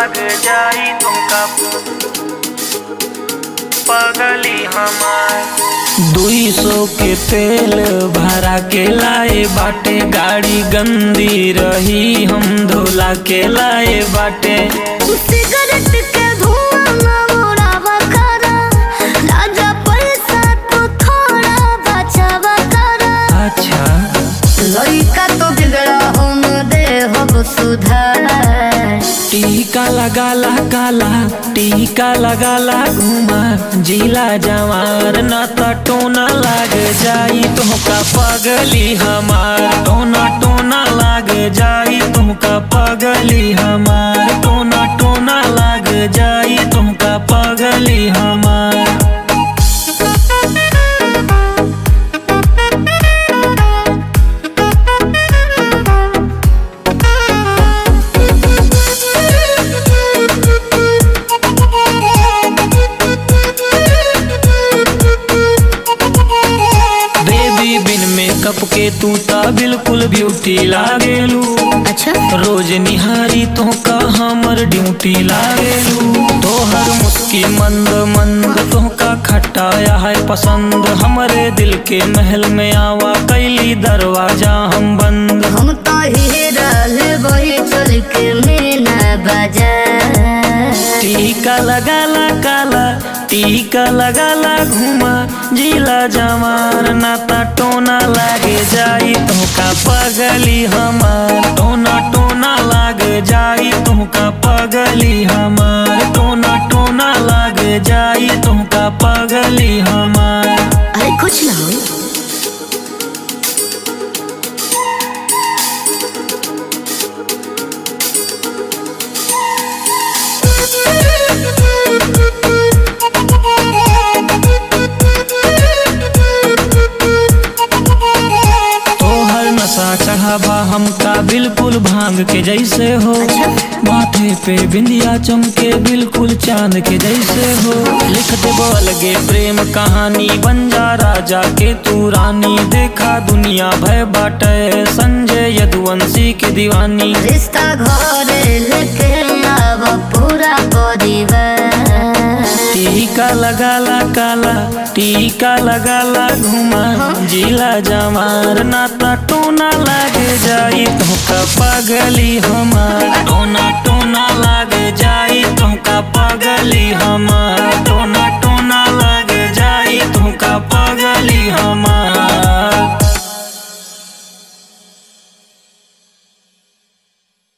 लाग जाई तुमका पगली हमार दुई सौ के तेल भरा के लाए बाटे गाड़ी गंदी रही हम धोला के लाए बाटे सिगरेट के धुआं न उड़ावा करा राजा पैसा तो थोड़ा बचावा करा अच्छा लड़का तो बिगड़ा हम दे हम सुधार टीका लगाला काला टीका लगाला घुमा जिला जवार न त टोना लाग जाई तुमका पगली हमार टोना टोना लाग जाई तुमका पगली हमार टोना टोना लाग जाई तुमका पगली हमार बेबी बिन मेकअप के तू ता बिल्कुल ब्यूटी लागेलू अच्छा रोज निहारी तो का हमर ड्यूटी लागेलू तोहर मुस्की मंद मंद तो का खटाया है पसंद हमरे दिल के महल में आवा कैली दरवाजा हम बंद हम तो हीरा वही चल के मीना बजा टीका लगाला काला टीका लगाला घुमा जिला जवार नाता टोना लागे जाई तुमका पगली हमार टोना टोना लाग जाई तुमका पगली हमार टोना टोना लाग जाई तुमका पगली हमार अरे कुछ ना हो तोहर नशा चढ़ावा हमका बिल्कुल भांग के जैसे हो माथे पे बिंदिया चमके बिल्कुल चांद के जैसे हो लिख देबो अलगे प्रेम कहानी बन जा राजा के तू रानी देखा दुनिया भय बाटे संजय यदुवंशी के दीवानी रिश्ता घर लेके आव पूरा परिवार टीका लगाला काला टीका लगाला घुमा जिला जमार नाता टोना लागे जाई तुमका पगली हमार टोना टोना लागे जाई तुमका पगली हमार टोना टोना लागे जाई तुमका पगली हमार